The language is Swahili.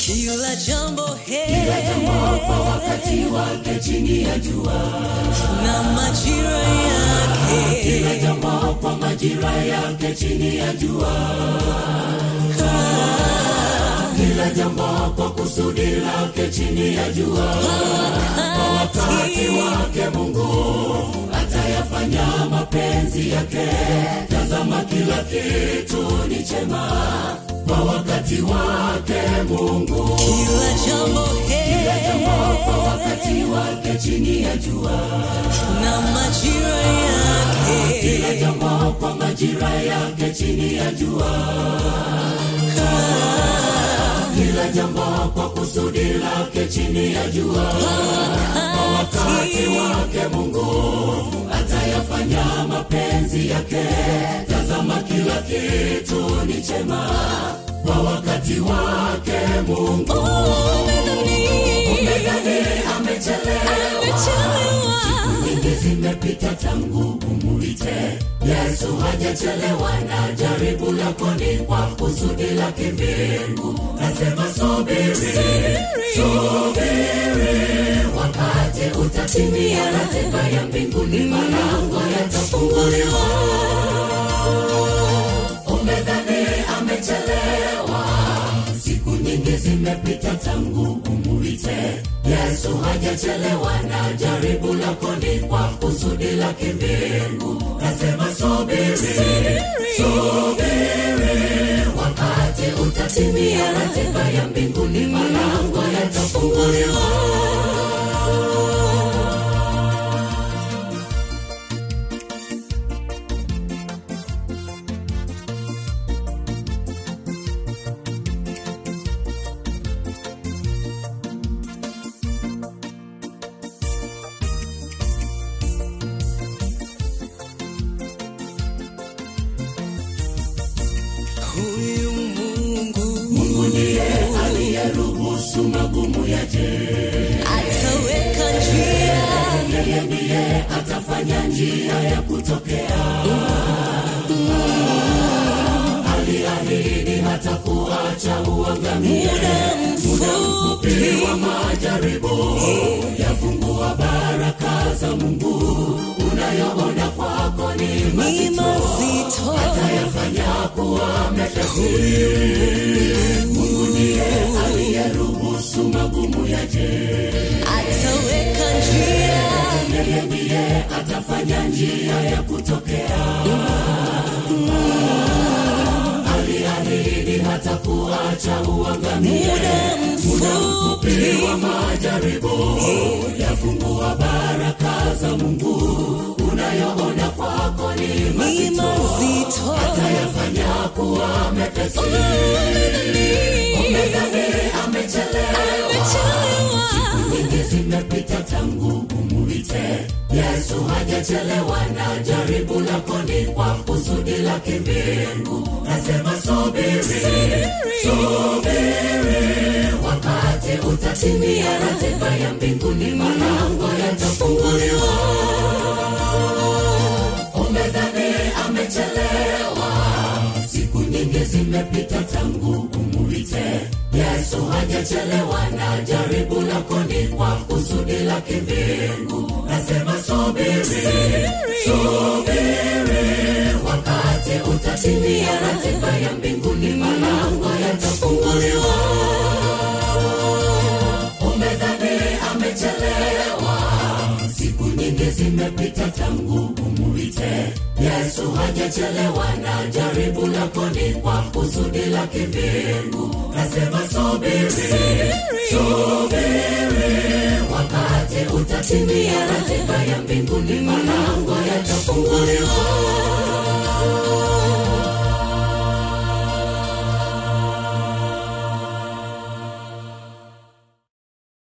kila jambo he kila jambo kwa wakati wake chini ya jua na majira yake kila jambo kwa majira yake chini ya jua kila jambo kwa kusudi lake chini ya jua kwa wakati wake mungu atayafanya mapenzi yake tazama kila kitu ni chema kwa wakati wake mungu kila jambo he jambo kwa wakati wake chini ya jua na majira yake kila jambo kwa majira yake chini ya jua kila jambo kwa kusudi lake chini ya jua kwa wakati wake mungu atayafanya mapenzi yake tazama kila kitu ni chema kwa wakati wake mungu Umedhani amechelewa Amechelewa. nyingi zimepita tangu umuite yesu hajachelewa na jaribu lako ni kwa kusudi la kimbingu nasema subiri subiri wakati utatimia ratiba ya mbinguni malango yatafunguliwa umedhani amechelewa siku nyingi zimepita tangu umuite yesu hajachelewa na jaribu lako ni kwa kusudi la kimbingu nasema subiri subiri wakati utatimia ratiba ya mbinguni malango yatafunguliwa huyu mungu mungu ndiye aliyeruhusu magumu yaje ataweka njia yeye ndiye atafanya njia ya kutokea aliahidi hata kuacha uangamie muda mfupi wa majaribu yafungua baraka za mungu unayoona kwako ni ni mazito mazito yafanya kuwa mepesi mungu ndiye aliyeruhusu magumu yaje ataweka njia yeye ndiye atafanya njia ya kutokea aliahidi hata kuacha uangamie muda mfupi wa majaribu yafungua baraka za mungu unayoona kwako ni ni mazito mazito yafanya kuwa mepesi umedhani amechelewa Amechelewa. nyingi zimepita tangu umuite yesu hajachelewa na jaribu lako ni kwa kusudi la kimbingu nasema subiri subiri wakati utatimia ratiba ya mbinguni malango yatafunguliwa umedhani amechelewa siku nyingi zimepita tangu umuite yesu hajachelewa na jaribu lako ni kwa kusudi la kimbingu nasema subiri subiri wakati utatimia ratiba ya mbinguni malango yatafunguliwa umedhani amechelewa siku nyingi zimepita tangu umuite yesu hajachelewa na jaribu lako ni kwa kusudi la kimbingu nasema subiri subiri wakati utatimia ratiba ya mbinguni malango yatafunguliwa